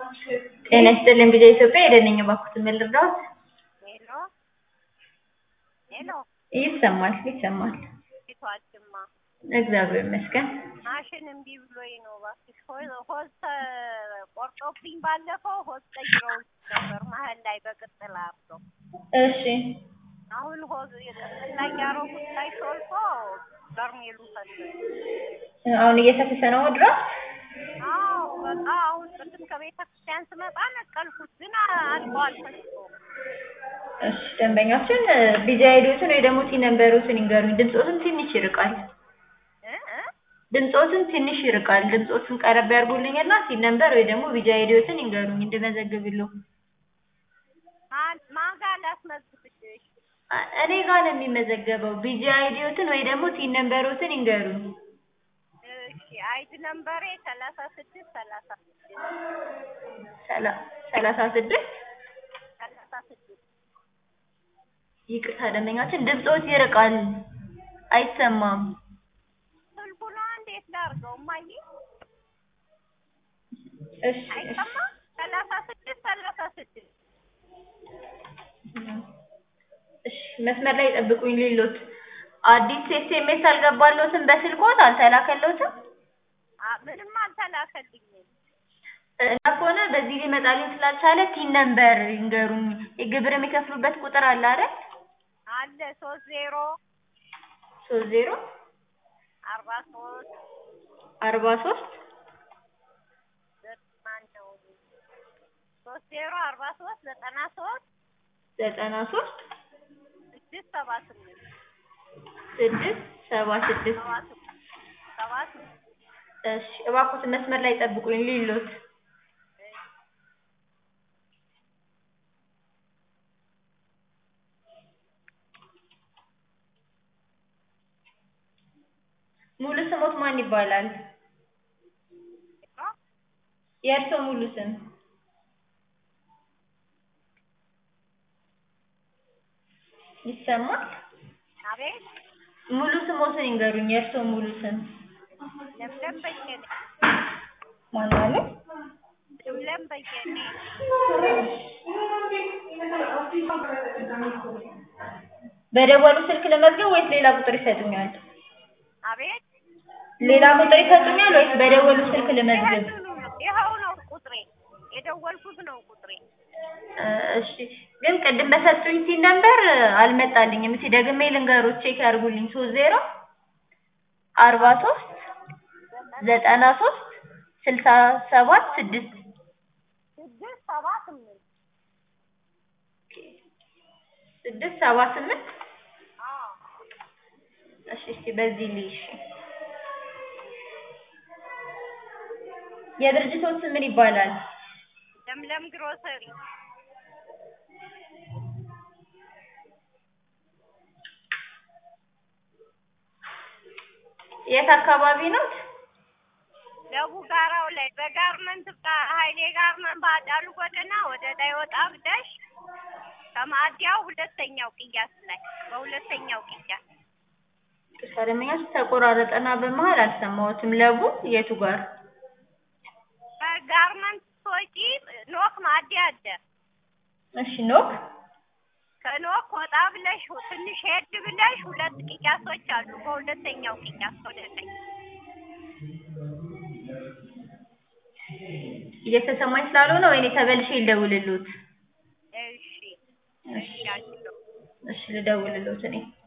ጤና ይስጥልኝ ቪኦኤ ኢትዮጵያ ሄደን ነኝ እባክዎትን ምን ልርዳዎት? ሄሎ ሄሎ ይሰማል ይሰማል ፊቷችማ እግዚአብሔር ይመስገን ማሽን እምቢ ብሎኝ ነው እባክሽ ሆ- ሆዝ ተቆርጦብኝ ባለፈው ሆዝ ቀይረውልኝ ነበር መሀል ላይ በቅጥል አርገው እሺ አሁን ሆዝ የቅጥል ላይ ያረጉት ላይ ሾልኮ በርሜሉ ፈሰሰ አሁን እየተፈሰ ነው ድረስ አዎ በቃ አሁን ቅድም ከቤተ ክርስቲያን ስመጣ ነቀልኩት ግን አልቋል ፈስቶ እሺ ደንበኛችን ቢዚ አይዲዎትን ወይ ደግሞ ቲ ነምበሮትን ይንገሩኝ ድምፆትን ትንሽ ይርቃል እ እ ድምፆትን ትንሽ ይርቃል ድምፆትን ቀረብ ያርጉልኝና ቲ ነምበር ወይ ደግሞ ቢዚ አይዲዎትን ይንገሩኝ እንድመዘግብልዎ ማን ማን ጋር ላስመዝግብሽ አ- እኔ ጋር ነው የሚመዘገበው ቢዚ አይዲዎትን ወይ ደግሞ ቲ ነምበሮትን ይንገሩኝ እሺ አይድ ነምበሬ ሰላሳ ስድስት ሰላሳ ስድስት ሰላ- ሰላሳ ስድስት ሰላሳ ስድስት ይቅርታ ደንበኛችን ድምፆት ይርቃል አይሰማም ስልኩ ነው እንዴት ላድርገው እማዬ እሺ እሺ አይሰማም ሰላሳ ስድስት ሰላሳ ስድስት እሺ መስመር ላይ ጠብቁኝ ሌሎት አዲስ ኤስኤምኤስ አልገባልዎትም በስልክዎት አልተላከልዎትም አ- ምንም አልተላከልኝም እና ከሆነ በዚህ ሊመጣልኝ ስላልቻለ ቲን ነምበር ይንገሩኝ የግብር የሚከፍሉበት ቁጥር አለ አይደል አለ ሶስት ዜሮ ሶስት ዜሮ አርባ ሶስት አርባ ሶስት ማን ነው ሶስት ዜሮ አርባ ሶስት ዘጠና ሶስት ዘጠና ሶስት ስድስት ሰባ ስምንት ስድስት ሰባ ስድስት ሰባ ስምንት ሰባ ስምንት እሺ እባክዎትን መስመር ላይ ጠብቁኝ ሌሎት ሙሉ ስሞት ማን ይባላል የእርስዎ ሙሉ ስም ይሰማል አቤት ሙሉ ስሞትን ይንገሩኝ የእርስዎ ሙሉ ስም ለምለም በየነ ማን አለ ለምለም በየነ በደወሉ ስልክ ለመዝገብ ወይስ ሌላ ቁጥር ይሰጡኛል አቤት ሌላ ቁጥር ይሰጡኛል ወይስ በደወሉ ስልክ ልመዝግብ ይኸውኑ ነው ይኸው ነው ቁጥሬ የደወልኩት ነው ቁጥሬ እ እሺ ግን ቅድም በሰጡኝ ሲን ነበር አልመጣልኝም እስኪ ደግሜ ልንገሮት ቼክ ያድርጉልኝ ሶስት ዜሮ አርባ ሶስት ዘጠና ሶስት ስልሳ ሰባት ስድስት ስድስት ሰባ ስምንት ስድስት ሰባ ስምንት አዎ እሺ እስኪ በዚህ ልይ እሺ የድርጅቶት ስም ምን ይባላል ለምለም ግሮሰሪ የት አካባቢ ነው ደቡ ጋራው ላይ በጋርመንት ጋ- ሀይሌ ጋርመንት በአዳሉ ጎዳና ወደ ላይ ወጣ ብለሽ ከማዕዲያው ሁለተኛው ቅያስ ላይ በሁለተኛው ቅያስ ደንበኛች ተቆራረጠና በመሀል አልሰማሁትም ለቡ የቱ ጋር ከጋርመንት ስትወጪ ኖክ ማዕዲያ አለ እሺ ኖክ ከኖክ ወጣ ብለሽ ትንሽ ሄድ ብለሽ ሁለት ቅያሶች አሉ በሁለተኛው ቅያስ ወደ ላይ እየተሰማኝ ስላልሆነ ወይኔ ተበልሼ ልደውልልዎት እሺ እሺ ያለው እሺ ልደውልልዎት እኔ